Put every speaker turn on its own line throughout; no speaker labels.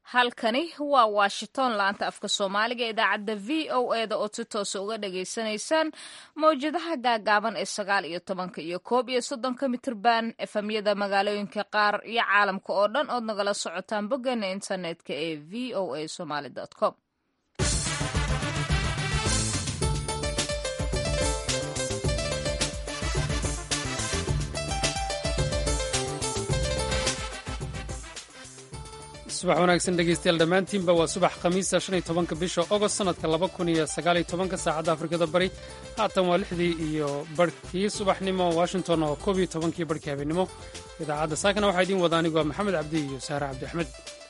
halkani waa washington laanta afka soomaaliga idaacadda v o e da oo si toosa uga dhagaysanaysaan mawjadaha gaagaaban ee sagaal iyo tobanka iyo koob iyo soddonka mitirban efamyada magaalooyinka qaar iyo caalamka oo dhan ood nagala socotaan boggeena internetka ee v o a somaly com
subax wanaagsan dhegeystayaal dhammaantiinba waa subax khamiisa shan iyo tobanka bisha ogost sanadka laba kun iyo sagaaliyo tobanka saacadda afrikada bari haatan waa lixdii iyo barhkii subaxnimo washington oo koob iyo tobankii barhkii habeennimo idaacadda saakana waxaa idiin wada anigu waa maxamed cabdi iyo saare cabdi axmed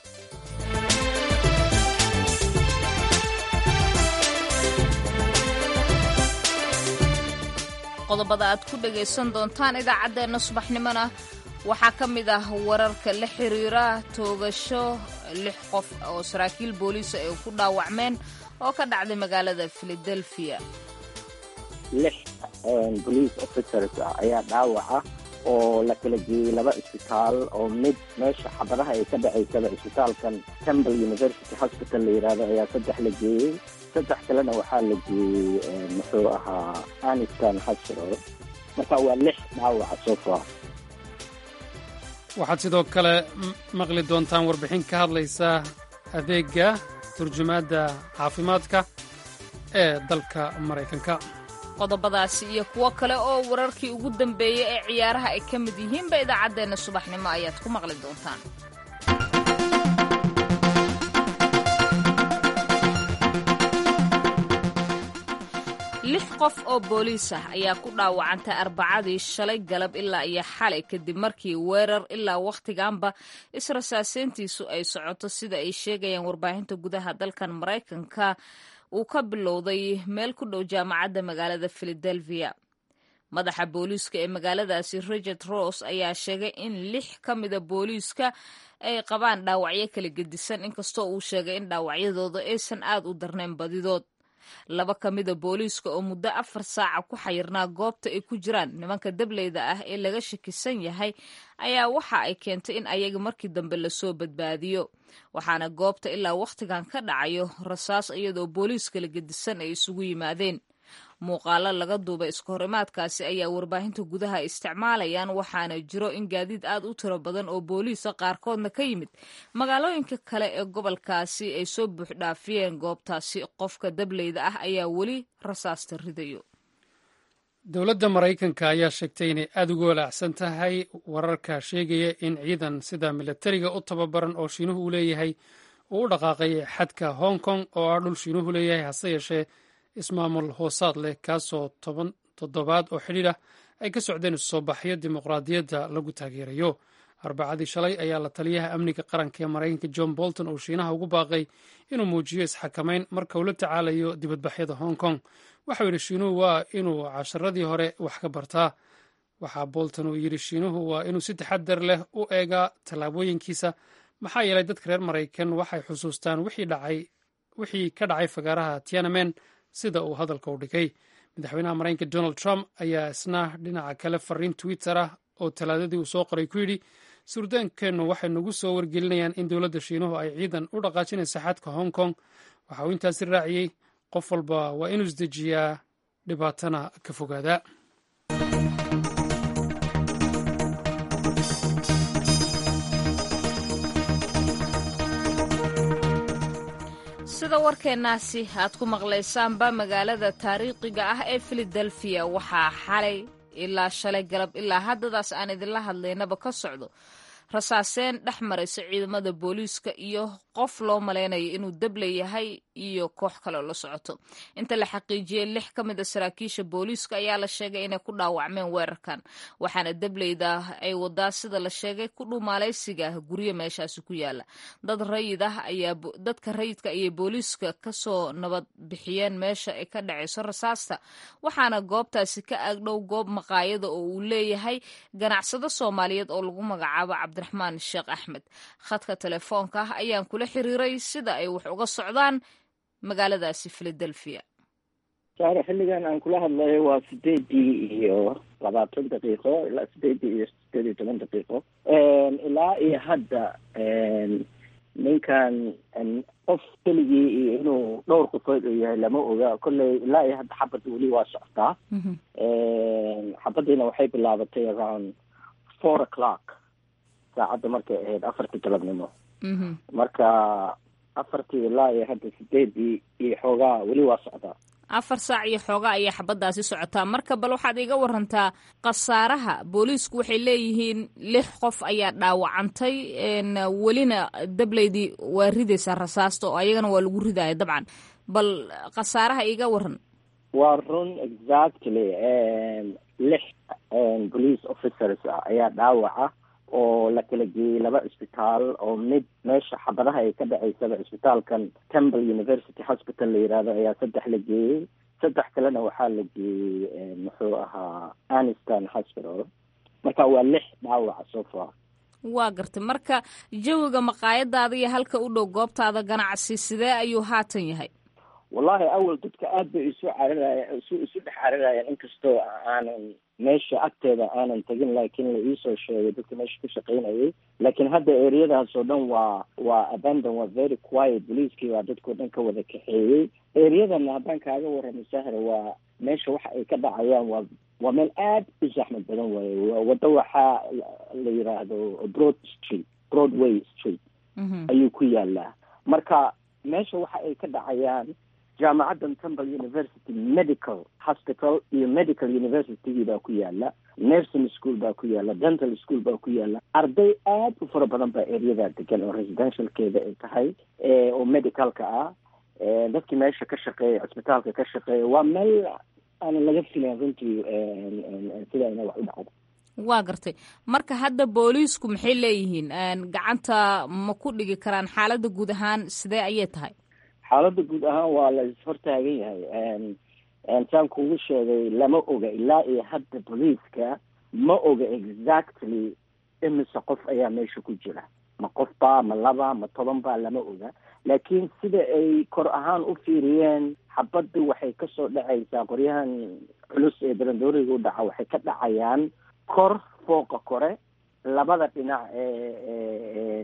qodobada aad ku dhagaysan doontaan idaacaddeenna subaxnimona waxaa ka mid ah wararka la xiriira toogasho lix qof oo saraakiil booliisa ay ku dhaawacmeen oo ka dhacday magaalada philadelphia
lix bolice officers ah ayaa dhaawaca oo la kala geeyey laba isbitaal oo mid meesha xabadaha ay ka dhacaysaba isbitaalkan temple university hospital la yidhaahdo ayaa saddex la geeyey saddex kalena waxaa la geeyey muxuu ahaa anistan hospital marka waa lix dhaawaca soo far
waxaad sidoo kale maqli doontaan warbixin ka hadlaysa adeega turjumaadda caafimaadka ee dalka maraykanka
qodobadaasi iyo kuwo kale oo wararkii ugu dambeeyey ee ciyaaraha ay ka mid yihiinba idaacaddeenna subaxnimo ayaad ku maqli doontaan lix qof oo booliis ah ayaa ku dhaawacantay arbacadii shalay galab ilaa iyo xalay kadib markii weerar ilaa wakhtiganba israsaaseyntiisu ay socoto sida ay sheegayaan warbaahinta gudaha dalkan maraykanka uu ka bilowday meel ku dhow jaamacadda magaalada philadelphia madaxa booliiska ee magaaladaasi richard ross ayaa sheegay in lix ka mida booliiska ay qabaan dhaawacyo kala gedisan inkastoo uu sheegay in dhaawacyadooda aysan aad u darnayn badidood laba ka mida booliiska oo muddo afar saaca ku xayirnaa goobta ay ku jiraan nimanka dableyda ah ee laga shakisan yahay ayaa waxa ay keentay in ayaga markii dambe lasoo badbaadiyo waxaana goobta ilaa wakhtigan ka dhacayo rasaas iyadoo booliiska la gedisan ay isugu yimaadeen muuqaalo laga duubay iska horimaadkaasi ayaa warbaahinta gudaha isticmaalayaan waxaana jiro in gaadiid aad u tiro badan oo booliisa qaarkoodna ka yimid magaalooyinka kale ee gobolkaasi ay soo buuxdhaafiyeen goobtaasi qofka dableyda ah ayaa weli rasaasta ridayo
dowladda maraykanka ayaa sheegtay inay aad uga walaacsan tahay wararka sheegaya in ciidan sida milatariga u tababaran oo shiinuhu uu leeyahay uu u dhaqaaqay xadka hong kong oo ah dhul shiinuhu leeyahay hase yeeshee ismaamul hoosaad leh kaasoo toban toddobaad oo xidhiir ah ay ka socdeen isusoo baxyo dimuqraadiyadda lagu taageerayo arbacadii shalay ayaa la taliyaha amniga qaranka ee maraykanka john bolton uu shiinaha ugu baaqay inuu muujiyo isxakamayn marka uu la tacaalayo dibadbaxyada hong kong waxau yidhi shiinuhu waa inuu casharadii hore wax ka bartaa waxaa bolton uu yidhi shiinuhu waa inuu si taxadar leh u eegaa tallaabooyinkiisa maxaa yeelay dadka reer maraykan waxay xusuustaan wixii ka dhacay fagaaraha tianamen sida uu hadalka u dhigay madaxweynaha maraykanka donald trump ayaa isna dhinaca kale fariin twitter ah oo talaadadii uu soo qoray ku yidhi suurdaankeennu waxay nagu soo wargelinayaan in dowladda shiinuhu ay ciidan u dhaqaajinaysa xadka hong kong waxa uu intaasi raaciyey qof walba waa inuu isdejiyaa dhibaatana ka fogaada
sida warkeennaasi aad ku maqlaysaanba magaalada taariikhiga ah ee philadelphia waxaa xalay ilaa shalay galab ilaa haddadaas aan idinla hadlaynaba ka socdo rasaaseen dhex maraysa ciidamada booliiska iyo qof loo malaynayo inuu dable yahay iyo koox kaleo la socoto inta la xaqiijiyey lix ka mid a saraakiisha booliiska ayaa la sheegay inay ku dhaawacmeen weerarkan waxaana dableyda ay wadaa sida la sheegay ku dhumaalaysiga guryo meeshaasi ku yaala dad rayid ah ayaa dadka rayidka ayay booliiska kasoo nabad bixiyeen meesha ay ka dhacayso rasaasta waxaana goobtaasi ka agdhow goob maqaayada oo uu leeyahay ganacsado soomaaliyeed oo lagu magacaabo cabdiraxmaan sheekh axmed khadka telefoonka ah ayaan kula xiriiray sida ay wax uga socdaan magaaladaasi philadelphia
saare xilligan aan kula hadlayo waa sideedii iyo labaatan daqiiqo ilaa sideedii iyo sideed iyo toban daqiiqo ilaa iyo hadda ninkan qof keligii iyo inuu dhowr qofood uu yahay lama oga kolley ilaa iyo hadda xabadda weli waa socotaa xabaddiina waxay bilaabatay around four o'clock saacadda markay ahayd afartii galabnimo marka afartii ilaa iyo hadda sideedii iyo xoogaa weli waa socdaa
afar saac iyo xoogaa ayaa xabaddaasi socotaa marka bal waxaad iga warantaa khasaaraha booliisku waxay leeyihiin lix qof ayaa dhaawacantay welina dableydii waa ridaysaa rasaasta oo ayagana waa lagu ridaya dabcan bal khasaaraha iga waran
waa run exactly lix police officers ah ayaa dhaawaca oo la kala geeyey laba cisbitaal oo mid meesha xabadaha ay ka dhaceysaba cisbitaalkan temple university hospital la yihahdo ayaa saddex la geeyey saddex kalena waxaa la geeyey muxuu ahaa aniston hospital marka waa lix dhaawaca so far
waa gartay marka jawiga maqaayadaada iyo halka u dhow goobtaada ganacsi sidee ayuu haatan yahay
wallahi awal dadka aad bay isu cararaya isu isu dhex cararayaan inkastoo aanan meesha agteeda aanan tegin laakiin la iisoo sheegay dadka meesha ka shaqaynayay laakiin hadda ereyadaas oo dhan waa waa abandon waa very quiet boliiskii baa dadkao dhan ka wada kaxeeyey ereyadana haddaan kaaga warramo sahra waa meesha waxa ay ka dhacayaan waa waa meel aad u zaxmad badan waaye waddo waxaa la yiraahdo broad street broadway street ayuu ku yaalaa marka meesha waxa ay ka dhacayaan jaamacaddan temple university medical hospital iyo medical universitygii baa ku yaala nursing school baa ku yaala dental school baa ku yaala arday aad u fara badan baa ereyadaa degan oo residentialkeeda ay tahay oo medicalka ah dadkii meesha ka shaqeeya cisbitaalka ka shaqeeya waa meel aanan laga filayn runtii sida ina wax u dhacdo
waa gartay marka hadda booliisku maxay leeyihiin gacanta ma ku dhigi karaan xaaladda guud ahaan sidee ayay tahay
xaaladda guud ahaan waa la ishortaagan yahay saan kugu sheegay lama oga ilaa iyo hadda boliiska ma oga exactly imise qof ayaa meesha ku jira ma qof baa ma laba ma toban baa lama oga laakiin sida ay kor ahaan u fiiriyeen xabaddu waxay kasoo dhacaysaa qoryahan culus ee barandooriga u dhaca waxay ka dhacayaan kor fooqa kore labada dhinac ee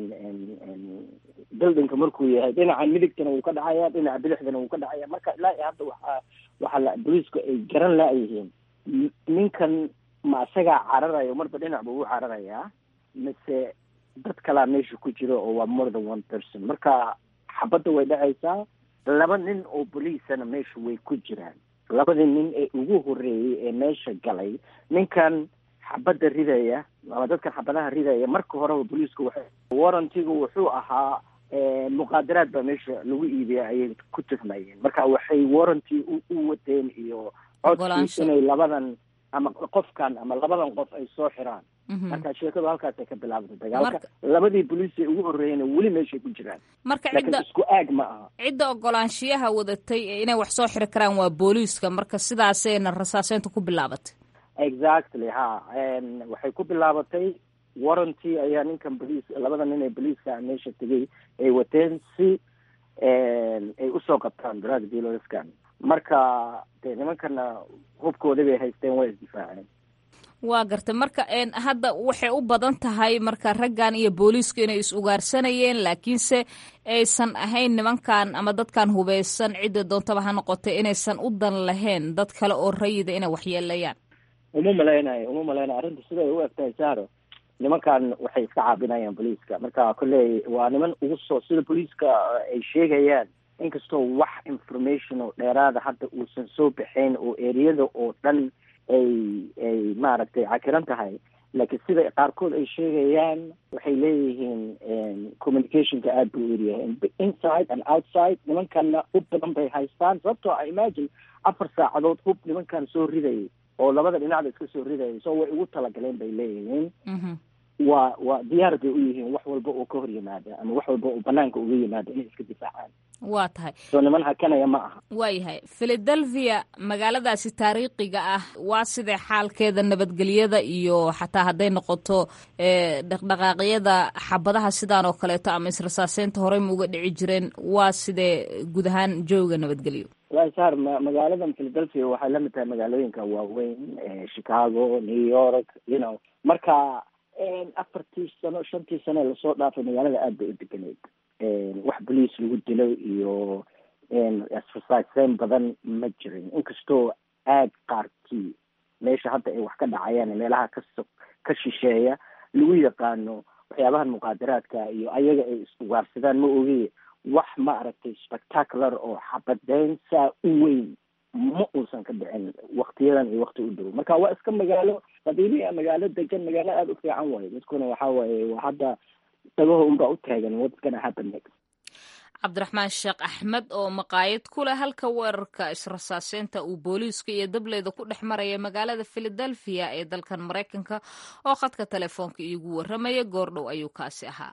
buildingka markuu yahay dhinaca midigtana wuu ka dhacaya dhinaca bidixdana wuu ka dhacaya marka ilaa iyo hadda waxaa waxaa la boliisku ay garan laayihiin ninkan ma isagaa cararayo marba dhinac buu u cararayaa mise dad kalaa meesha ku jiro oo waa more than one person marka xabadda way dhacaysaa laba nin oo boliisana meesha way ku jiraan labadii nin ee ugu horreeyey ee meesha galay ninkan xabadda ridaya ama dadkan xabadaha ridaya marka horeba boliisku waxay warrantigu wuxuu ahaa muqaadaraad baa meesha lagu iibiya ayay ku tuhmayeen marka waxay warranty u wateen iyo codkii inay labadan ama qofkan ama labadan qof ay soo xiraan marka sheekadu halkaasay ka bilaabtay dagaalka labadii boliis ee ugu horreeyena weli meeshay ku jiraan
marka
laakiin
cidda
isku aag ma aha
cidda ogolaanshiyaha wadatay ee inay wax soo xiri karaan waa booliiska marka sidaasayna rasaaseynta ku bilaabatay
exactly ha waxay ku bilaabatay warranty ayaa ninkan boliis labada nin ee boliiska meesha tegay ay wateen si ay usoo qabtaan drug dealerskan marka dee nimankana hubkooda bay haysteen waa isdifaaceen
waa gartay marka hadda waxay u badan tahay marka raggan iyo booliisku inay is ugaarsanayeen laakiinse aysan ahayn nimankan ama dadkan hubeysan cidda doontaba ha noqotay inaysan u dan lahayn dad kale oo rayida inay waxyeelayaan
uma malaynayo uma malaynayo arrinta siday u egtahay saaro nimankan waxay iska caabinayaan boliiska marka kolley waa niman ugu soo sida boliiska ay sheegayaan inkastoo wax information oo dheeraada hadda uusan soo baxayn oo ereyada oo dhan ay ay maaragtay cakiran tahay laakiin sida qaarkood ay sheegayaan waxay leeyihiin communicationka aada buu eryahay inside and outside nimankanna hub badan bay haystaan sababtoo a imagine afar saacadood hub nimankan soo ridayay oo labada dhinacda iska soo ridayay so way ugu talagaleen bay leeyihiin waa waa diyaar bay u yihiin wax walba oo ka hor yimaada ama wax walba oo banaanka uga yimaada inay iska difaacaan
waa tahay
soo niman hakanaya ma aha
waayahay philadelphia magaaladaasi taariikhiga ah waa sidee xaalkeeda nabadgelyada iyo xataa hadday noqoto dhaqdhaqaaqyada xabadaha sidaan oo kaleeto ama israsaaseynta horey ma uga dhici jireen waa sidee guud ahaan jooga nabadgelyo
wallahi saar ma magaaladan philadelphia waxay lamid tahay magaalooyinka waaweyn chicago new york you know marka afartii sano shantii sano lasoo dhaafay magaalada aad bay u deganeyd wax boliis lagu dilo iyo exerciseyn badan ma jirin inkastoo aag qaarkii meesha hadda ay wax ka dhacayaan meelaha kas ka shisheeya lagu yaqaano waxyaabahan muqaadaraadka iyo ayaga ay iswaarsadaan ma oge wax ma aragtay spectacular oo xabadeyn saa u weyn ma uusan ka dhicin waktiyadan iyo wakti u dhow marka waa iska magaalo qadiimiya magaalo degan magaalo aada u fiican waayo dadkuna waxa waaye waa hadda dagaho unbaa u taagan what's gonna happen next
cabdiraxmaan sheekh axmed oo maqaayad ku leh halka weerarka israsaaseynta uu booliiska iyo dableyda ku dhex maraya magaalada philadelphia ee dalkan maraykanka oo khadka telefoonka iigu warramaya goordhow ayuu kaasi ahaa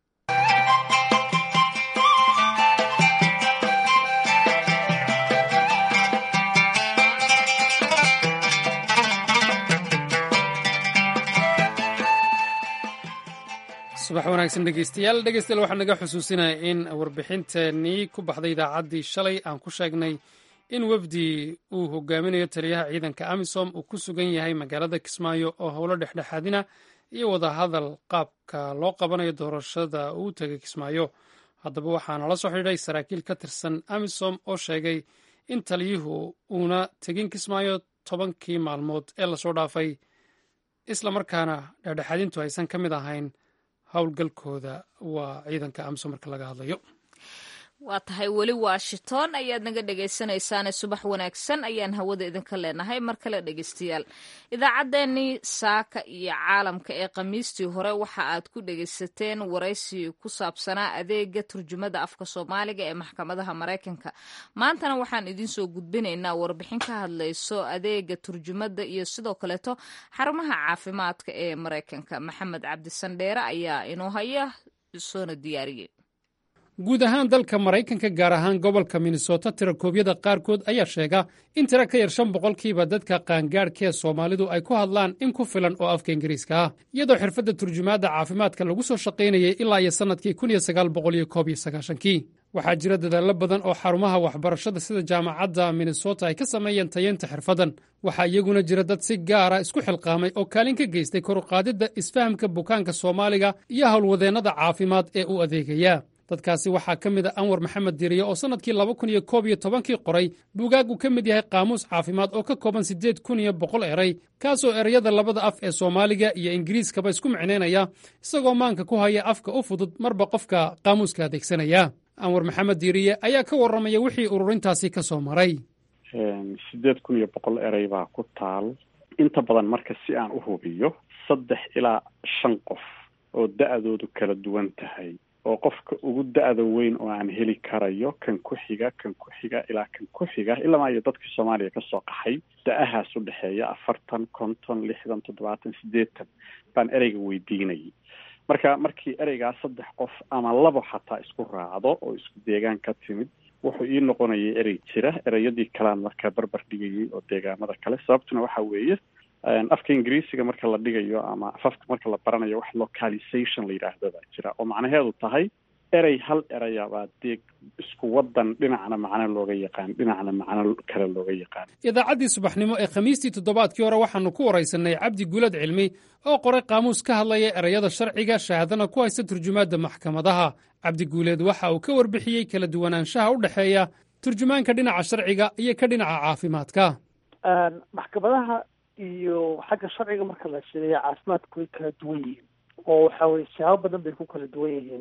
subax wanaagsan dhegeystayaal dhegeystayaal waxaa naga xusuusinaya in warbixinteenii ku baxday idaacaddii shalay aan ku sheegnay in wefdi uu hogaaminayo taliyaha ciidanka amisom uu ku sugan yahay magaalada kismaayo oo howlo dhexdhexaadina iyo wadahadal qaabka loo qabanayo doorashada uu tegay kismaayo haddaba waxaana la soo xidhiidhay saraakiil ka tirsan amisom oo sheegay in taliyuhu uuna tegin kismaayo tobankii maalmood ee lasoo dhaafay islamarkaana dhexdhexaadintu aysan ka mid ahayn howlgalkooda waa ciidanka amisom marka laga hadlayo
waa tahay weli washington ayaad naga dhegaysanaysaane subax wanaagsan ayaan hawada idinka leenahay mar kale dhegeystayaal idaacaddeenii saaka iyo caalamka ee khamiistii hore waxa aad ku dhegaysateen waraysi ku saabsanaa adeega turjumada afka soomaaliga ee maxkamadaha maraykanka maantana waxaan idinsoo gudbinaynaa warbixin ka hadlayso adeega turjumada iyo sidoo kaleeto xarumaha caafimaadka ee maraykanka maxamed cabdisandheere ayaa inoo haya soona diyaariyey
guud ahaan dalka maraykanka gaar ahaan gobolka minnesota tirakoobyada qaarkood ayaa sheega in tiro ka yar shan boqolkiiba dadka qaangaadhkee soomaalidu ay ku hadlaan in ku filan oo afka ingiriiska ah iyadoo xirfadda turjumaadda caafimaadka lagu soo shaqaynayay ilaa iyo sannadkii kii waxaa jira dadaallo badan oo xarumaha waxbarashada sida jaamacadda minnesota ay ka sameeyeen tayeynta xirfaddan waxaa iyaguna jira dad si gaara isku xilqaamay oo kaalin ka geystay koruqaadidda isfahamka bukaanka soomaaliga iyo howlwadeennada caafimaad ee u adeegaya dadkaasi waxaa ka mid a anwar maxamed diriye oo sannadkii laba kun iyo koob iyo tobankii qoray buugaag uu ka mid yahay qaamuus caafimaad oo ka kooban siddeed kun iyo boqol eray kaasoo ereyada labada af ee soomaaliga iyo ingiriiskaba isku micnaynaya isagoo maanka ku haya afka u fudud marba qofka qaamuuska adeegsanaya anwar maxamed diriye ayaa ka warramaya wixii ururintaasi ka soo maray
siddeed kun iyo boqol erey baa ku taal inta badan marka si aan u hubiyo saddex ilaa shan qof oo da-doodu kala duwan tahay oo qofka ugu da-da weyn oo aan heli karayo kan ku xiga kan ku xiga ilaa kan ku xiga ilama iyo dadkii soomaaliya kasoo qaxay da-ahaas u dhexeeya afartan konton lixdan toddobaatan siddeetan baan ereyga weydiinayay marka markii ereygaas saddex qof ama labo xataa isku raacdo oo isku deegaan ka timid wuxuu ii noqonayay erey jira ereyadii kalean markaa barbar dhigayay oo deegaamada kale sababtuna waxa weeye afka ingiriisiga marka la dhigayo ama afafka marka la baranayo wax localization la yidhaahdo baa jira oo macnaheedu tahay erey hal ereyabaa deeg isku wadan dhinacna macno looga yaqaan dhinacna macno kale looga yaqaan
idaacaddii subaxnimo ee khamiistii toddobaadkii hore waxaanu ku waraysanay cabdi guulad cilmi oo qoray qaamuus ka hadlaya ereyada sharciga shahaadana ku haysta turjumaadda maxkamadaha cabdi guuleed waxa uu ka warbixiyey kala duwanaanshaha u dhexeeya turjumaanka dhinaca sharciga iyo ka dhinaca caafimaadka
maxkamadaha iyo xagga sharciga marka la sheegayo caafimaadku way kala duwan yihiin oo waxa weye siyaabo badan bay ku kala duwan yihiin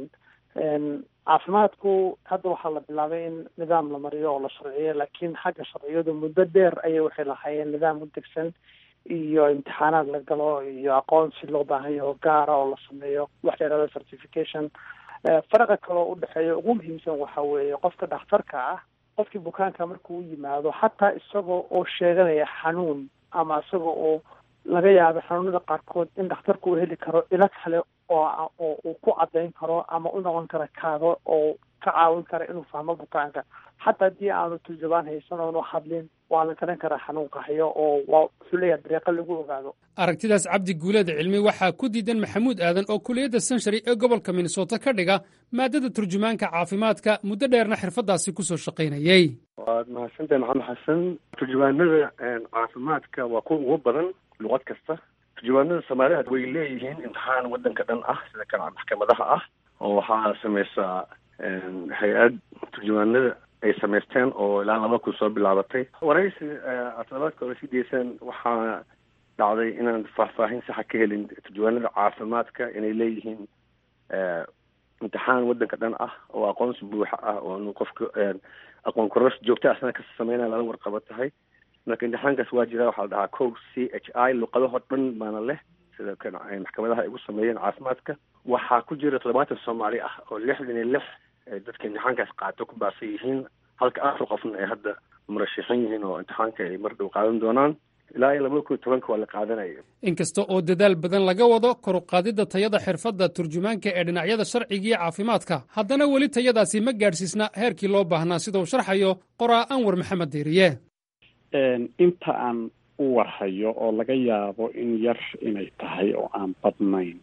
caafimaadku hadda waxaa la bilaabay in nidaam la mariyo oo la sharciyo laakiin xagga sharciyadu muddo dheer ayay waxay lahaayeen nidaam u degsan iyo imtixaanaad la galo iyo aqoonsi loo baahan yaho gaara oo la sameeyo wax la yihahdo certification faraqa kale oo udhexeeya ugu muhiimsan waxa weeye qofka dhakhtarka ah qofkii bukaanka markuu u yimaado xataa isagoo oo sheeganaya xanuun ama isaga oo laga yaabo xanuunada qaarkood in dhakhtarku uu heli karo ilo kale oo oo uu ku caddayn karo ama u noqon kara kaado oo ka caawin kara inuu fahmo bukaanka xataa haddii aanu turjubaan haysan oonu hadlin waa la garan karaa xanuunka hayo oo waa wuxuu leeyahay dariiqo lagu ogaado
aragtidaas cabdi guuleed cilmi waxaa ku diidan maxamuud aadan oo kuliyadda senshary ee gobolka minnesota ka dhiga maadada turjumaanka caafimaadka muddo dheerna xirfaddaasi kusoo shaqaynayey
waad mahadsantahay maxamed xasan turjumaanada caafimaadka waa kuwa ugu badan luqad kasta turjumaanada soomaaliha way leeyihiin imtixaan waddanka dhan ah sida kan maxkamadaha ah oo waxaa sameysaa hay-ad turjumaanada ay samaysteen oo ilaa laba kun soo bilaabatay waraysi toddobaadka hore sii deysaan waxaa dhacday inaan faahfaahin saxa ka helin turjumaanada caafimaadka inay leeyihiin imtixaan waddanka dhan ah oo aqoonsi buuxa ah oo qofka aqoon koros joogta asna ka sameynaya lala warqabo tahay marka imtixaankaas waa jira waxaa la dhahaa co c h i luqadahoo dhan baana leh sida kan maxkamadaha ay ugu sameeyeen caafimaadka waxaa ku jira toddobaatan soomaali ah oo lixdan iyo lix dadka imtixaankaas qaato ku baasan yihiin halka afar qofna ay hadda murashaxin yihiin oo imtixaanka ay mar dhow qaadan doonaan ilaa iyo laba kun iyo tobanka waa la qaadanaya
inkasta oo dadaal badan laga wado koruqaadidda tayada xirfadda turjumaanka ee dhinacyada sharciga iyo caafimaadka haddana weli tayadaasi ma gaadhsiisna heerkii loo baahnaa sida uu sharxayo qoraa anwar maxamed diiriye
inta aan u warhayo oo laga yaabo in yar inay tahay oo aan badnayn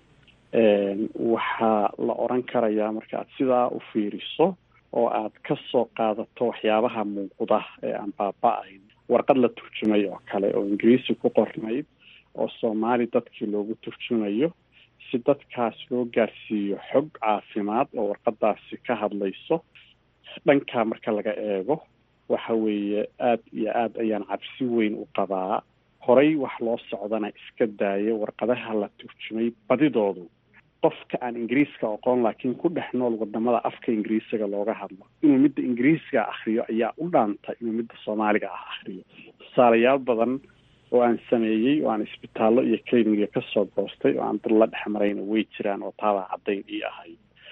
waxaa la odran karayaa marka aad sidaa u fiiriso oo aad ka soo qaadato waxyaabaha muuqda ee aan baaba-ayn warqad la turjumay oo kale oo ingiriisi ku qornayd oo soomaali dadkii loogu turjumayo si dadkaas loo gaarsiiyo xog caafimaad oo warqadaasi ka hadlayso dhankaa marka laga eego waxa weeye aada iyo aada ayaan cabsi weyn u qabaa horay wax loo socdana iska daayo warqadaha la turjumay badidoodu qofka aan ingiriiska aqoon laakiin ku dhex nool wadamada afka ingiriisiga looga hadlo inuu midda ingiriisga akhriyo ayaa u dhaanta inuu midda soomaaliga ah akhriyo tusaalayaal badan oo aan sameeyey oo aan isbitaallo iyo cliniga kasoo goostay oo aan dad la dhex marayna way jiraan oo taabaa caddayn ii ahay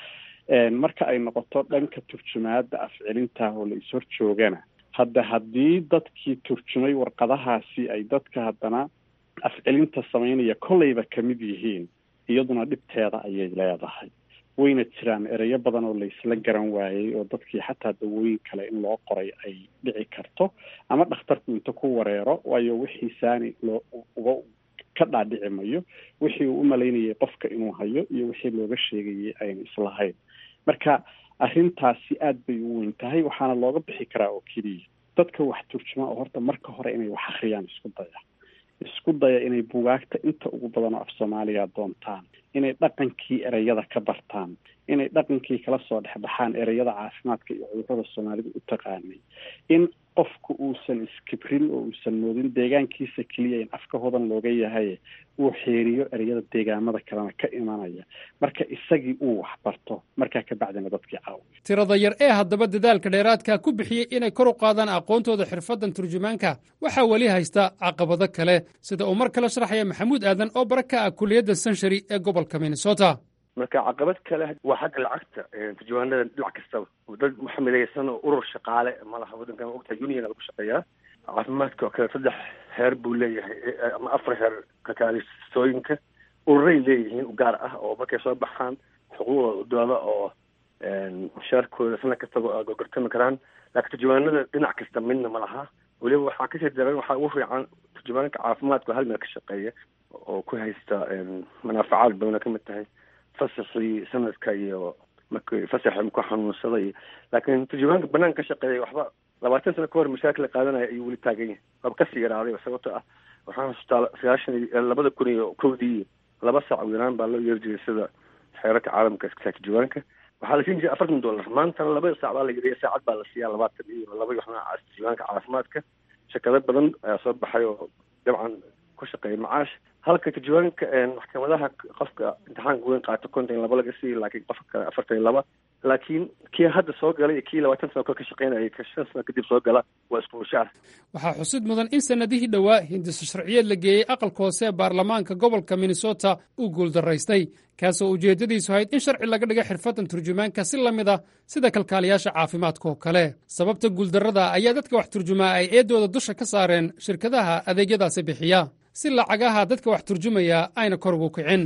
marka ay noqoto dhanka turjumaada afcelinta oo la is-hor joogana hadda haddii dadkii turjumay warqadahaasi ay dadka haddana afcelinta samaynaya kolleyba kamid yihiin iyaduna dhibteeda ayay leedahay wayna jiraan ereyo badan oo laysla garan waayey oo dadkii xataa dawooyin kale in loo qoray ay dhici karto ama dhakhtarku inta ku wareero waayo wixii saani loo uga ka dhaadhici mayo wixii uu u malaynayay qofka inuu hayo iyo wixii looga sheegayay ayna islahayn marka arrintaasi aada bay u weyn tahay waxaana looga bixi karaa oo keliya dadka wax turjuma oo horta marka hore inay wax akhriyaan isku daya isku daya inay bugaagta inta ugu badan oo af soomaaliga doontaan inay dhaqankii ereyada ka bartaan inay dhaqankii kala soo dhexbaxaan ereyada caafimaadka iyo cudurrada soomaalida u taqaanay in qofku uusan iskibrin oo uusan moodin deegaankiisa keliya in afka hodan looga yahay uu xeeriyo ereyada deegaamada kalena ka imanaya marka isagii uu waxbarto markaa kabacdina dadkii caawiyo
tirada yar ee haddaba dadaalka dheeraadka ku bixiyey inay kor u qaadaan aqoontooda xirfaddan turjumaanka waxaa weli haysta caqabado kale sida uu mar kale sharaxaya maxamuud aadan oo bara ka ah kuliyadda sanshari ee gobolka minnesota
marka caqabad kale waa xagga lacagta turjumaanada dhinac kastaba dad waxa midaysan oo urur shaqaale malaha waddankan ogtahay union lagu shaqeeyaa caafimaadka oo kale saddex heer buu leeyahay ama afar heer kakaalistooyinka ururay leeyihiin u gaar ah oo markay soo baxaan xuquuqdooda dooda oo mushaarkooda sana kastaba gogortami karaan laakiin turjumaanada dhinac kasta midna ma laha weliba waxaa kasii daran waxaa ugu fiican turjumaanka caafimaadka hal meel ka shaqeeya oo ku haysta manaafacaad badan oo kamid tahay fasaxii sanadka iyo markii fasaxa ku xanuunsaday laakiin turjumaanka banaanka ka shaqeeya waxba labaatan sano ka hor mashaakil qaadanaya ayuu weli taagan yahay waaba kasii yaraaday sababto ah waxaan xustaa sagaashan labada kun iyo kowdii laba saac wiiraan baa loo yeeri jiray sida xeerarka caalamka iska turjumaanka waxaa la siin jiray afartan dollar maantana laba saac baa la yiriya saacad baa la siiyaa labaatan iyo laba waxna turjumaanka caafimaadka shirkado badan ayaa soo baxay oo dabcan ku shaqeeya macaash halka turjumaanka maxkamadaha qofka imtixaanka weyn qaato konton iyo laba laga siiyo laakiin qofka kale afartan iyo laba laakiin kii hadda soo galay iyo kii labaatan sano kale ka shaqeynaya ka shan sano kadib soo gala waa isku mushaar
waxaa xusid mudan in sannadihii dhowaa hindiso sharciyeed la geeyey aqalka hoose ee baarlamaanka gobolka minnesota uu guuldaraystay kaasoo ujeeddadiisu ahayd in sharci laga dhiga xirfaddan turjumaanka si la mid ah sida kalkaaliyaasha caafimaadka oo kale sababta guuldarrada ayaa dadka wax turjumaa ay eeddooda dusha ka saareen shirkadaha adeegyadaasi bixiya si lacagaha dadka wax turjumaya ayna kor ugu kicin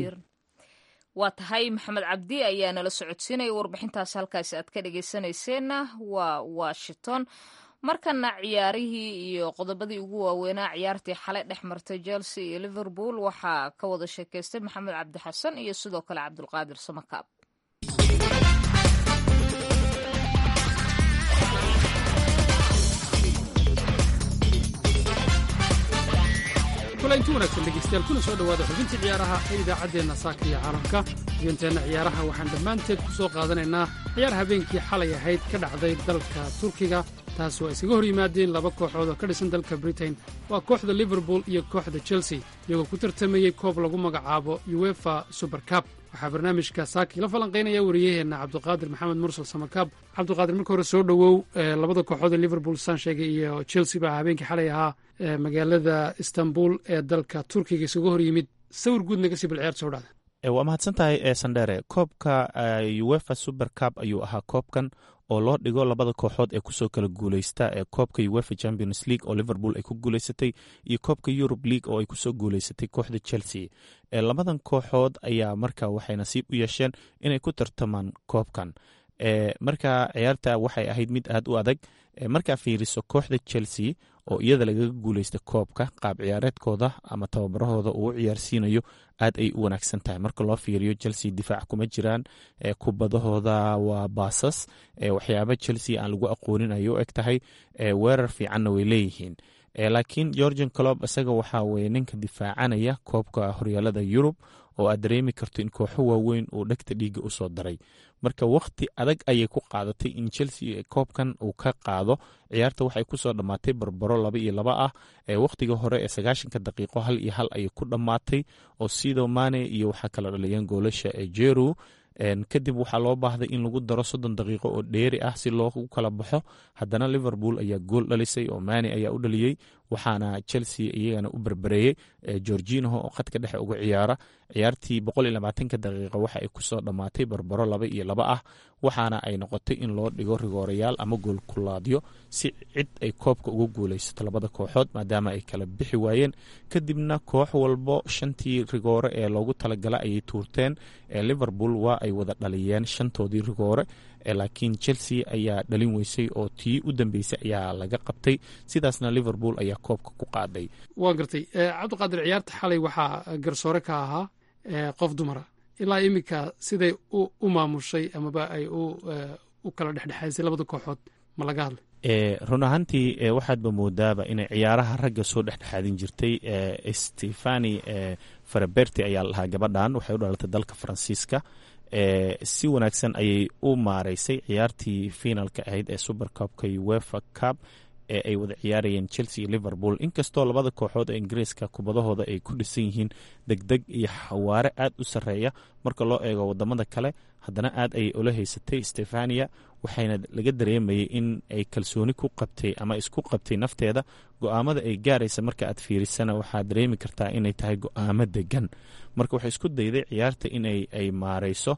waa tahay maxamed cabdi ayaa nala socodsiinaya warbixintaas halkaasi aad ka dhegaysanayseena waa washington markana ciyaarihii iyo qodobadii ugu waaweynaa ciyaartii xalay dhex martay chelsea iyo liverpool waxaa ka wada sheekaystay maxamed cabdi xasan iyo sidoo kale cabdulqaadir samakaab
kule intu wanaagsan dhegeystayaal kuna soo dhowaada xubintii ciyaaraha ee idaacaddeenna saaka iyo caalamka xubinteenna ciyaaraha waxaan dhammaanteed ku soo qaadanaynaa ciyaar habeenkii xalay ahayd ka dhacday dalka turkiga taas oo ay isaga hor yimaadeen laba kooxood oo ka dhisan dalka britain waa kooxda liverpool iyo kooxda chelsea iyagoo ku tartamayey koob lagu magacaabo uefa supercab waxaa barnaamijka saaki la falanqaynaya wariyaheenna cabduqaadir maxamed mursal samakaab cabduqaadir marka hore soo dhowow labada kooxood ee liverpool saan sheegay iyo chelsea baa habeenkii xalay ahaa magaalada istanbul ee dalka turkiga isaga hor yimid sawir guud naga sii bal ciyaarta soo dhacda
waa mahadsan tahay sandhere koobka uefa super cub ayuu ahaa koobkan oo loo dhigo labada kooxood ee kusoo kala guuleysta ee koobka uefa champions league oo liverpool ay ku guuleysatay iyo koobka europe league oo ay kusoo guuleysatay kooxda chelsea labadan kooxood ayaa marka waxay nasiib u yeesheen inay ku tartamaan koobkan marka ciyaarta waxay ahayd mid aad u adag markaa fiiriso kooxda chelsea oo iyada lagaga guuleysta koobka qaab ciyaareedkooda ama tababarahooda uu ciyaarsiinayo aad ay u wanaagsan tahay marka loo fiiriyo chelsea difaac kuma jiraan kubadahooda waa baasas waxyaaba chelsea aan lagu aqoonin ay u eg tahay weerar fiicanna way leeyihiin laakiin georgian clob isaga waxaa weye ninka difaacanaya koobka horyaalada yurub oo aad dareemi karto in kooxo waaweyn uu dhegta dhiiga usoo daray marka wakhti adag ayay ku qaadatay in chelsea koobkan uu ka qaado ciyaarta waxay kusoo dhammaatay barbaro laba iyo laba ah wakhtiga hore ee sagaashanka daqiiqo hal iyo hal ayay ku dhammaatay oo sido mane iyo waxaa kala dhaliyeen goolasha ee jeru kadib waxaa loo baahday in lagu daro soddon daqiiqo oo dheeri ah si loogu kala baxo haddana liverpool ayaa gool dhalisay oo mani ayaa u dhaliyey waxaana chelsea iyagana u berbereeyey georginaho oo khadka dhexe uga ciyaara ciyaartii boqoliyolabaatanka daqiiqa waxa ay kusoo dhammaatay barbaro laba iyo laba ah waxaana ay noqotay in loo dhigo rigoorayaal ama gool kulaadyo si cid ay koobka uga guuleysato labada kooxood maadaama ay kala bixi waayeen kadibna koox walbo shantii rigoore ee loogu talagala ayay tuurteen liverpool waa ay wada dhaliyeen shantoodii rigoore laakiin chelsea ayaa dhalin weysay oo tii u dambeysay ayaa laga qabtay sidaasna liverpool ayaa koobka ku qaaday
waa gartay cabdiqaadir ciyaarta xalay waxaa garsoore ka ahaa qof dumara ilaa iminka siday u maamushay amaba ay u kala dhexdhexaysay labada kooxood ma laga hadlay
run ahaantii waxaadba moodaaba inay ciyaaraha ragga soo dhexdhexaadin jirtay stefani faraberti ayaa lahaa gabadhan waxay u dhalatay dalka faransiiska si wanaagsan ayay u maareysay ciyaartii finalka ahayd ee super cupka uefa cup ee ay wada ciyaarayeen chelsea iyo liverpool inkastoo labada kooxood ee ingiriiska kubadahooda ay ku dhisan yihiin degdeg iyo xawaare aad u sarreeya marka loo eego wadamada kale haddana aad ayay ula haysatay stefania waxayna laga dareemayay in ay kalsooni ku qabtay ama isku qabtay nafteeda go-aamada ay gaaraysa marka aad fiirisana waxaad dareemi kartaa inay tahay go-aamo degan marka waxay isku dayday ciyaarta in ay maareyso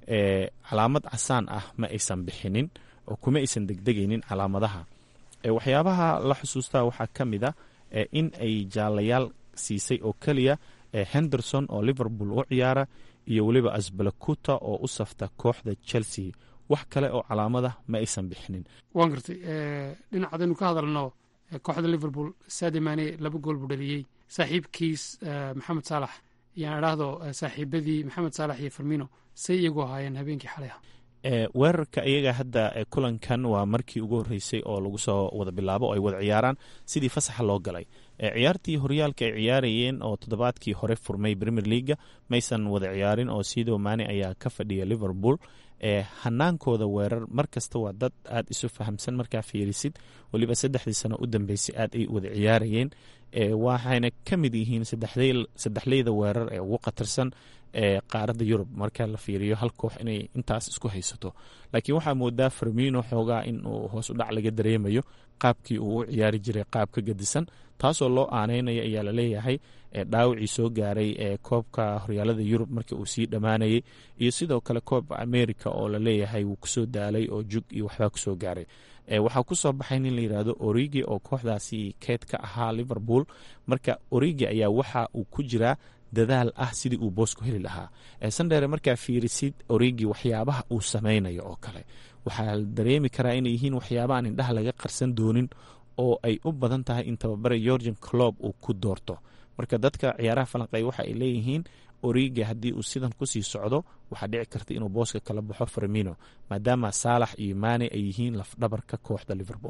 calaamad casaan ah ma aysan bixinin oo kuma aysan degdegaynin calaamadaha waxyaabaha la xusuustaa waxaa ka mid a in ay jaalayaal siisay oo keliya henderson oo liverpool u ciyaara iyo weliba asbalakuta oo u safta kooxda chelsea wax kale oo calaamada ma aysan bixinin
waan gartay dhinac hadaynu ka hadalno kooxda liverpool saadi mane laba gool buu dhaliyey saaxiibkiis maxamed saalax yaan idhaahdo saaxiibadii maxamed saalax iyo farmino say iyagu ahaayeen habeenkii xalay ah
weerarka iyaga hadda kulankan waa markii ugu horreysay oo lagu soo wada bilaabo oo ay wada ciyaaraan sidii fasaxa loo galay ciyaartii horyaalka ay ciyaarayeen oo toddobaadkii hore furmay premier leaga maysan wada ciyaarin oo sido mane ayaa ka fadhiya liverpool hanaankooda weerar mar kasta waa dad aad isu fahamsan markaa fiirisid weliba saddexdii sano u dambeysay aad ay wada ciyaarayeen waxayna ka mid yihiin saddexleyda weerar ee ugu khatarsan ee qaaradda yurub marka la fiiriyo hal koox inay intaas isku haysato laakiin waxaa moodaa farmino xoogaa in uu hoos u dhac laga dareemayo qaabkii uu u ciyaari jiray qaab ka gadisan taasoo loo aaneynaya ayaa laleeyahay dhaawacii soo gaaray ee koobka horyaalada yurub markii uu sii dhammaanayay iyo sidoo kale koobka america oo laleeyahay wuu kusoo daalay oo jug iyo waxbaa kusoo gaaray waxaa kusoo baxay nin la yidhaahdo origi oo kooxdaasi keed ka ahaa liverpool marka origi ayaa waxa uu ku jiraa dadaal ah sidii uu boosku heli lahaa sandhere markaa fiirisid origi waxyaabaha uu sameynayo oo kale waxaa dareemi karaa inay yihiin waxyaaba aan indhaha laga qarsan doonin oo ay u badan tahay in tababare georgian clob uu ku doorto marka dadka ciyaaraha falanqey waxa ay leeyihiin origi haddii uu sidan kusii socdo waxaa dhici karta inuu booska kala baxo farmino maadaama saalax iyo mane ay yihiin lafdhabarka kooxda liverpool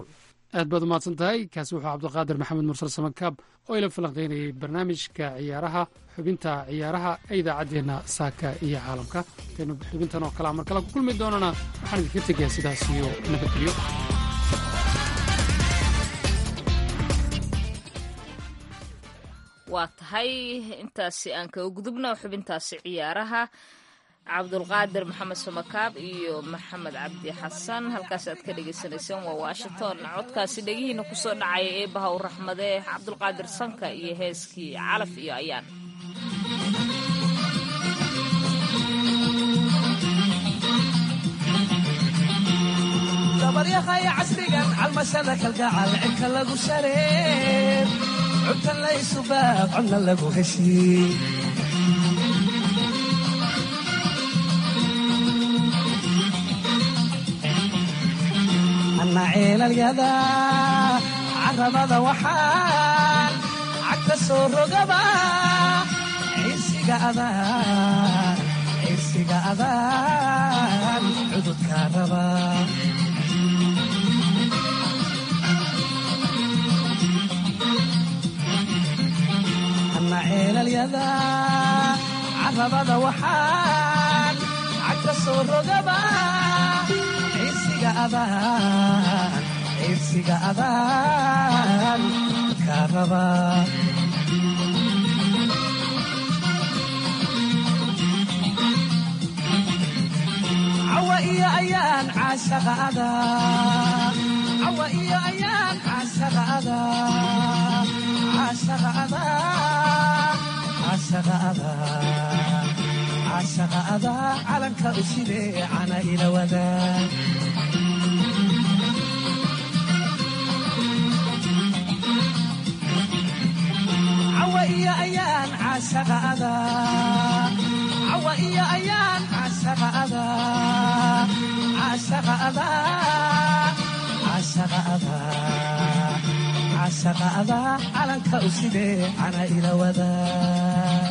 aad baad umahadsan tahay kaasi wuxuu cabdiqaadir maxamed mursal samakaab oo ila falanqaynayay barnaamijka ciyaaraha xubinta ciyaaraha ee idaacaddeenna saaka iyo caalamka intaynu xubintan oo kalea mar kale ku kulmi doonana waxaan idinka tegayaa sidaas iyo nabadgelyo
waa tahay intaasi aan kaga gudubna xubintaasi ciyaaraha cabdulqaadir maxamed samakaab iyo maxamed cabdi xasan halkaas aad ka dhagaysanayseen waa washington codkaasi dhegihiina kusoo dhacaya eebaha u raxmadee cabdulqaadir sanka iyo heeskii calaf iyo ayaan
dabaryahay casrigan calmashada kalgacal cidka lagu shareer cubtan laysu baab codna lagu heshiin anna ceelalyada carabada waxaan cagta soo rogaba ciirsiga adaan ciirsiga adaan cududka raba anna ceelalyada carabada waxaan cagta soo rogaba ciirsiga adaan ciirsiga adaan ka raba cawa iyo ayaan caashaqa adaa cawa iyo ayaan caashaqa adaa caashaqa adaa caashaqa adaa caashaqa adaa calanka u sidee cana ila wadaa cawa iyo ayaan caashaqa adaa cawa iyo ayaan caashaqa adaa caashaqa adaa caashaqa adaa caashaqa adaa calanka u sidee cana ila wadaa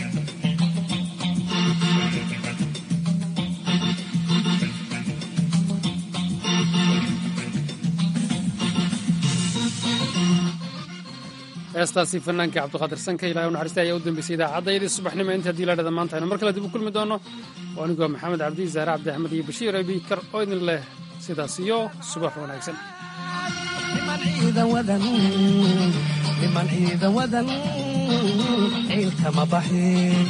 heestaasi fanaanka cabdiqaadir sanka ilahay u naxariista ayaa u dambeysay idaacaddaydii subaxnimo inta haddii la dhada maanta aynu mar kale dib u kulmi doono oo anigoo maxamed cabdi zaare cabdi axmed iyo bashiir abikar oo idin leh sidaas iyo subax wanaagsan
niman ciidan wadan niman ciidan wadan ciilkama baxin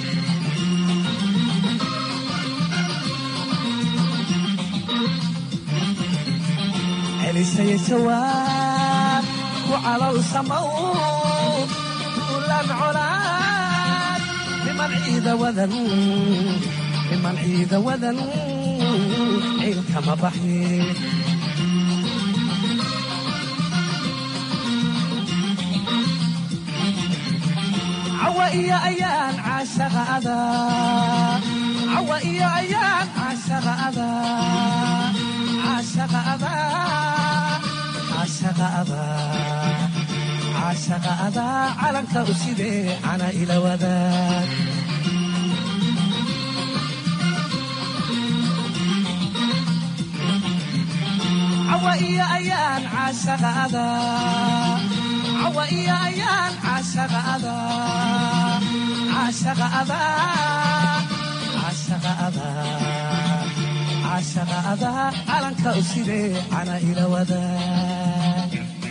celisaya jawaab ku calol samow duulan colaad niman ciida wadan niman ciida wadan ciilkama baxin cawa iyo ayaan caashaqa adaa cawa iyo ayaan caashaqa adaa caashaqa adaa caashaqa adaa caashaqa adaa calanka u sidee cana ila wadaag cawa iyo ayaan caashaqa adaa cawa iyo ayaan caashaqa adaa caashaqa adaa caashaqa adaa caashaqa adaa calanka u sidee cana ila wadaag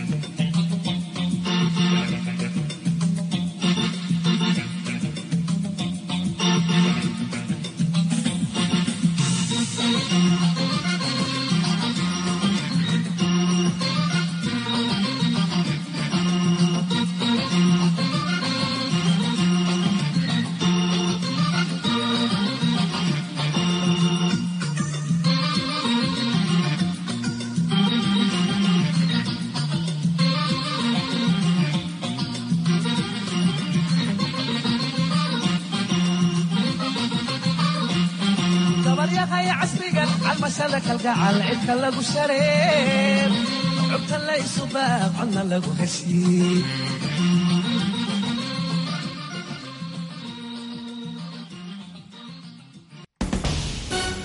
dabaryaqay casrigan calmashada kalgacal cidka lagu shareer cubta laysu baab codna lagu heshiin